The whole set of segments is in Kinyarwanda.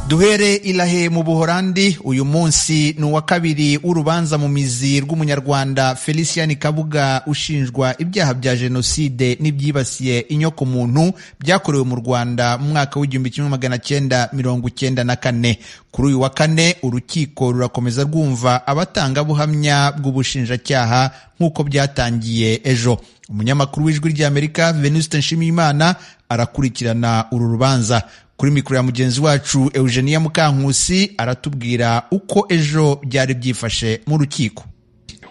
duhere ilahe mu buhorandi uyu munsi ni uwa kabiri w'urubanza mu mizi rw'umunyarwanda felicien kabuga ushinjwa ibyaha bya jenoside n'ibyibasiye inyokomuntu byakorewe mu rwanda mu mwaka w'igihumbi kimwe magana cyenda mirongo icyenda na kane kuri uyu wa kane urukiko rurakomeza rwumva abatangabuhamya bw'ubushinjacyaha nk'uko byatangiye ejo umunyamakuru w'ijwi ry'amerika venuste nshimiyimana arakurikirana uru rubanza kuri mikoro ya mugenzi wacu eugenia mukankusi aratubwira uko ejo byari byifashe mu rukiko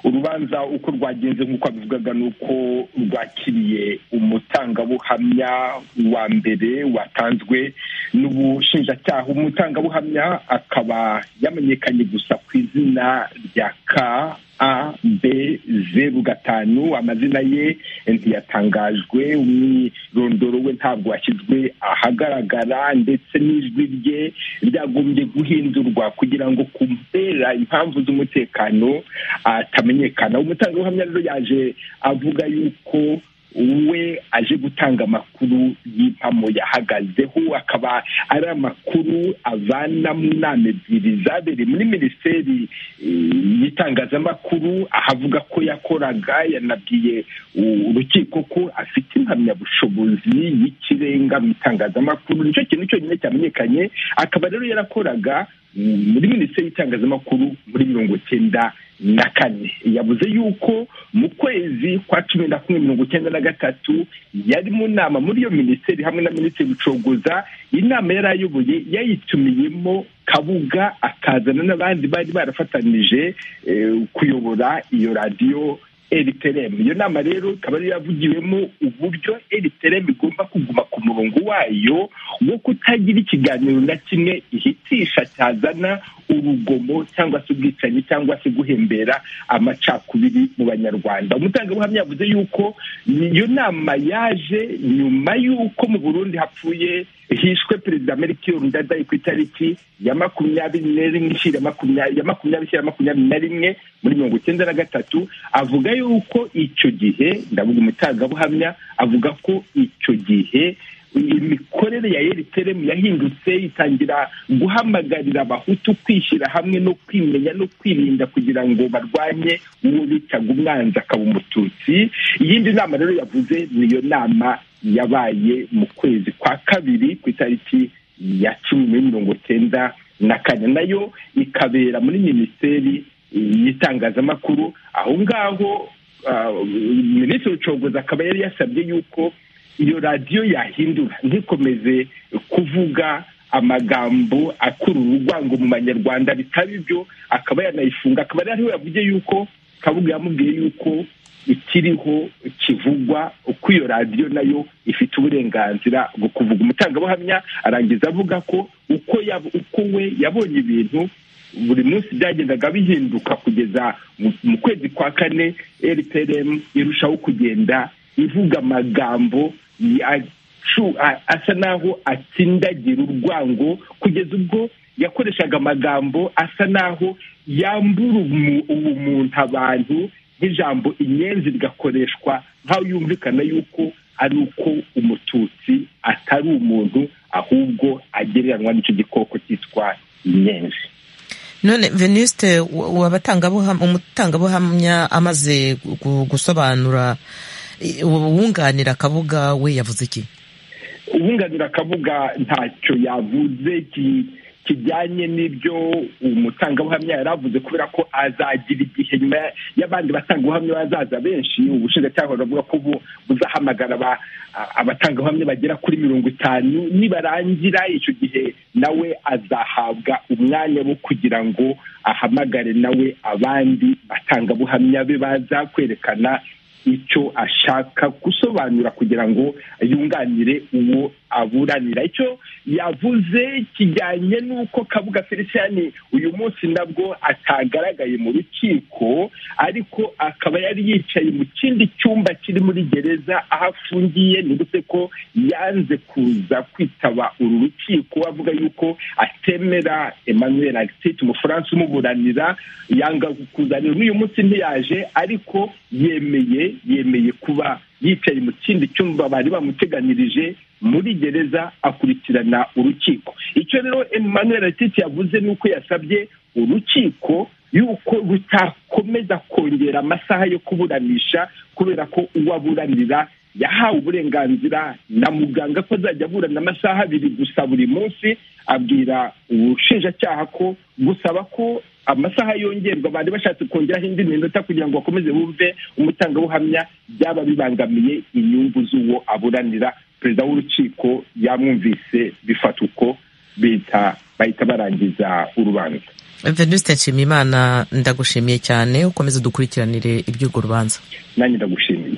urubanza uko rwagenze nk'uko abivugaga ni uko rwakiriye umutangabuhamya wa mbere watanzwe n'ubushinjacyaha umutangabuhamya akaba yamenyekanye gusa ku izina rya ka a b zeru gatanu amazina ye ntiyatangajwe umwirondoro we ntabwo washyizwe ahagaragara ndetse n'ijwi rye ryagombye guhindurwa kugira ngo kubera impamvu z'umutekano atamenyekana umutangabuhamya rero yaje avuga yuko we aje gutanga amakuru y'impamo yahagazeho akaba ari amakuru avana mu nama ebyiri zabereye muri minisiteri y'itangazamakuru ahavuga ko yakoraga yanabwiye urukiko ko afite impamyabushobozi y'ikirenga mu itangazamakuru nicyo kintu cyonyine cyamenyekanye akaba rero yarakoraga muri minisiteri y'itangazamakuru muri mirongo cyenda na kane yavuze yuko mu kwezi kwa cumi na kumwe mirongo icyenda na gatatu yari mu nama muri iyo minisiteri hamwe na minisitiri bucogoza inama yari ayoboye yayitumiyemo kabuga akazana n'abandi bari barafatanije kuyobora iyo radiyo eriteremu iyo nama rero ikaba yari yavugiwemo uburyo eriteremu igomba kuguma ku murongo wayo wo kutagira ikiganiro na kimwe ihitisha cyazana urugomo cyangwa se ubwicanyi cyangwa se guhembera amacakubiri mu banyarwanda umutangabuhamya yavuze yuko iyo nama yaje nyuma y'uko mu burundi hapfuye hishwe perezida amerika ndadaye ku itariki ya makumyabiri na rimwe ishyira ya makumyabiri ishyira makumyabiri na rimwe muri mirongo icyenda na gatatu avuga yuko icyo gihe ndavuga umutangabuhamya avuga ko icyo gihe imikorere ya eriteremu yahindutse itangira guhamagarira abahutu kwishyira hamwe no kwimenya no kwirinda kugira ngo barwanye uwo bitaga umwanzi akaba umututsi iyindi nama rero yavuze niyo nama yabaye mu kwezi kwa kabiri ku itariki ya cumi mirongo cyenda na kane nayo ikabera muri minisiteri y'itangazamakuru aho ngaho minisitiri w'ubucuruzi akaba yari yasabye yuko iyo radiyo yahindura ntikomeze kuvuga amagambo akurura urwango mu banyarwanda bitaba ibyo akaba yanayifunga akaba yari ariho yavuze yuko kabuga yamubwiye yuko ikiriho kivugwa uko iyo radiyo nayo ifite uburenganzira bwo kuvuga umutangabuhamya arangiza avuga ko uko uko we yabonye ibintu buri munsi byagendaga bihinduka kugeza mu kwezi kwa kane rprm irushaho kugenda ivuga amagambo asa n'aho atsindagira urwango kugeza ubwo yakoreshaga amagambo asa n'aho yambura ubumuntu abantu nk'ijambo inyenzi rigakoreshwa nk'aho yumvikana yuko ari uko umututsi atari umuntu ahubwo agereranywa n'icyo gikoko cyitwa inyenzi none venuste umutangabuhamya amaze gusobanura uwunganira akabuga we yavuze iki uwunganira akabuga ntacyo yavuze kijyanye n'ibyo umutangabuhamya yari avuze kubera ko azagira igihe nyuma y'abandi batangabuhamya bazaza benshi ubushinjacyaha buravuga ko buzahamagara abatangabuhamya bagera kuri mirongo itanu nibarangira icyo gihe nawe azahabwa umwanya wo kugira ngo ahamagare nawe abandi batangabuhamya be baza kwerekana icyo ashaka gusobanura kugira ngo yunganire uwo aburanira icyo yavuze kijyanye n'uko kabuga felicien uyu munsi nabwo atagaragaye mu rukiko ariko akaba yari yicaye mu kindi cyumba kiri muri gereza aho afungiye ndetse ko yanze kuza kwitaba uru rukiko avuga yuko atemera emmanuel alexit umufaransa umuburanira yanga kuzanira n'uyu munsi ntiyaje ariko yemeye yemeye kuba yicaye mu kindi cyumba bari bamuteganirije muri gereza akurikirana urukiko icyo rero emmanuel atiti yavuze ni uko yasabye urukiko yuko rutakomeza kongera amasaha yo kuburanisha kubera ko uwo aburanira yahawe uburenganzira na muganga ko azajya aburana amasaha abiri gusa buri munsi abwira ubushinjacyaha ko gusaba ko amasaha yongerwa bari bashatse kongeraho indi minota kugira ngo bakomeze bumve umutangabuhamya byaba bibangamiye inyungu z'uwo aburanira perezida w'urukiko yamwumvise bifata uko bita bahita barangiza urubanza venusite nshimiyimana ndagushimiye cyane ukomeze dukurikiranire iby'urwo rubanza nanjye ndagushimiye